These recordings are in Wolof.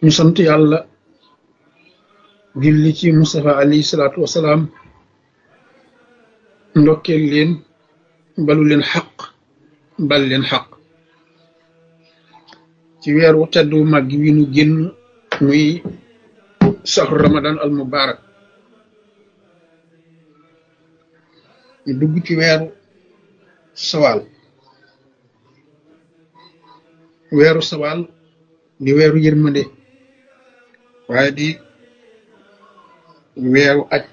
ñu sant yàlla julli ci Mustafa alayhi salaatu wasalaam ndokkeel leen balu leen xaq bal leen xaq ci weeru teddu màgg wi nu génn muy saxru ramadan al mubarak ñu dugg ci weeru sawaal weeru sawaal di weeru yërmande waaye di weeru aj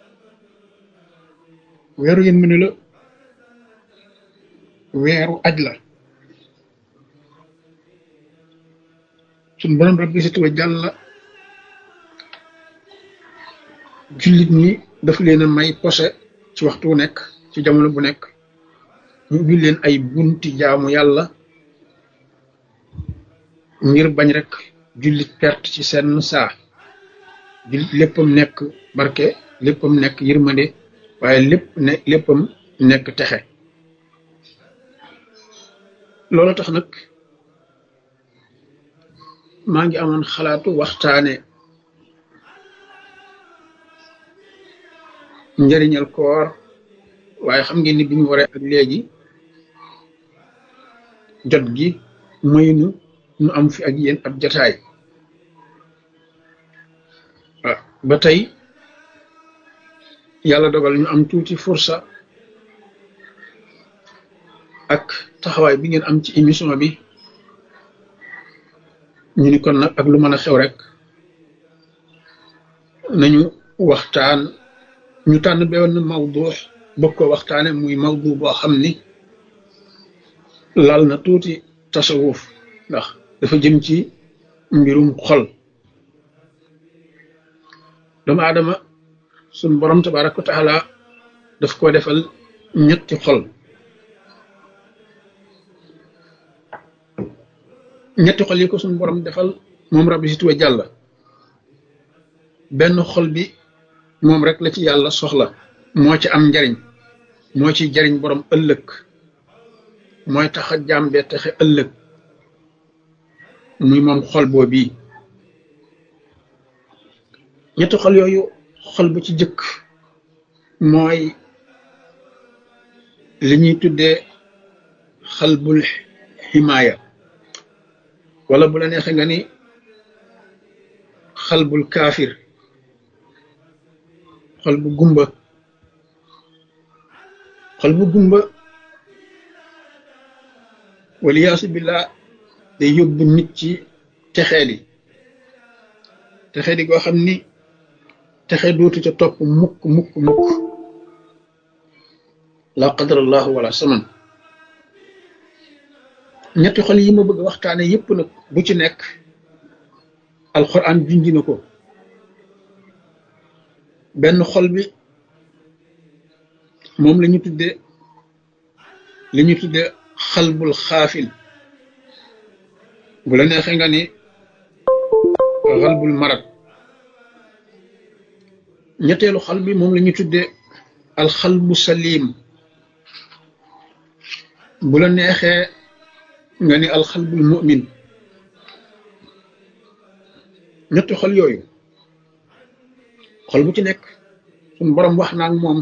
weeru yërmande la weeru aj la suñ borom rabbi si tuwa jàlla jullit ñi daf leen a may posé ci waxtu wu nekk ci jamono bu nekk ñu ubbi leen ay bunti jaamu yàlla ngir bañ rek jullit perte ci seen saa jullit léppam nekk barke léppam nekk yërmande waaye lépp ne léppam nekk texe loolu tax nag maa ngi amoon xalaatu waxtaane njëriñal koor waaye xam ngeen ni bi ñu waree ak léegi jot gi maynu nu am fi ak yéen ab jataay waaw ba tey yàlla dogal ñu am tuuti fursa ak taxawaay bi ngeen am ci émission bi ñu ni kon nag ak lu mën a xew rek nañu waxtaan ñu tànn benn mawdu bëgg ko waxtaane muy mawdu boo xam ni laal na tuuti tasawuf ndax dafa jëm ci mbirum xol doomu aadama suñ borom tabaraka wa taala daf ko defal ñetti xol ñetti xol yi ko suñ borom defal moom rabbi si tuwe jàlla benn xol bi moom rek la ci yàlla soxla moo ci am njariñ moo ci jariñ borom ëllëg mooy tax a jàmbee taxe ëllëg muy moom xol boo bii ñetti xol yooyu xol bu ci jëkk mooy li ñuy tuddee xalbul ximaaya wala bu la neexee nga ni xalbul kaafir xol bu gumba xol bu gumba waliyaasu billaa day yóbbu nit ci texee di texee di goo xam ni texe dootu ca topp mukk mukk mukk la qadarallahu wala saman ñetti xol yi ma bëgg waxtaane yépp nag bu ci nekk alxuraan junji na ko benn xol bi moom la ñu tudde li ñu tudde xalbul xaafil bu la neexee nga ni xalbul marad ñetteelu xal bi moom la ñu tudde alxalbu salim bu la neexee nga ni alxalbul mu'min ñetti xol yooyu xol bu ci nekk suñ borom wax naa ak moom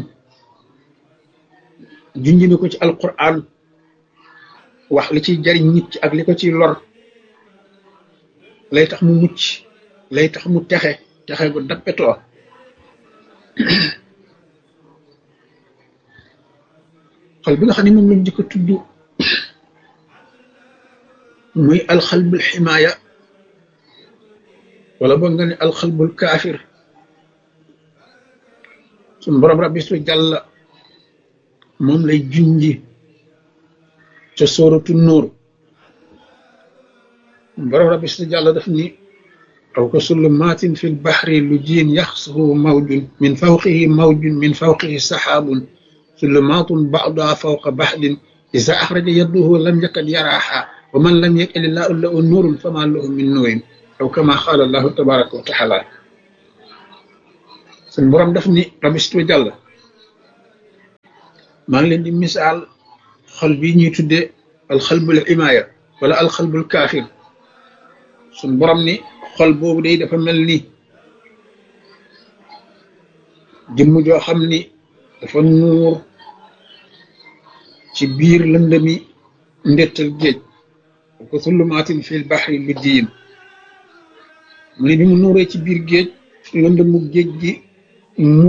junji na ko ci alquran wax li ciy jariñ nit ci ak li ko ciy lor lay tax mu mucc lay tax mu texe texe gu dappetoo xol bi nga xam ne moom lañ jëkk a tudd muy alxalbul ximaaya wala boog nga ne alxalbul kaafir suñ borom rabbi su jàlla moom lay junji ca sóoratu nóor borom rabbi su jàlla daf ni aw ka sullumaatin fi lbaxri lu jiin yaxsuhu mawjun min fawqihi mawjun min fawqihi saxaabun sulumaatun ba'duha fawqa baxdin iza axraja yadduhu lam yakad yaraaha wa man lam yakil illaahu lahu nuurun fama lahu min nuurin aw kama qaala allahu tabaraka wa taala suñ borom daf ni rabistu jàll maa ngi leen di misaal xol bi ñuy tuddee alxalbul imaaya wala alxalbul kaafir suñ borom ni xol boobu day dafa mel ni jëmm joo xam ni dafa nuur ci biir lëndëmi ndettal géej ko sullumaatin fil baxri lu diin mu ne bi mu nuuree ci biir géej lëndëmu géej gi mu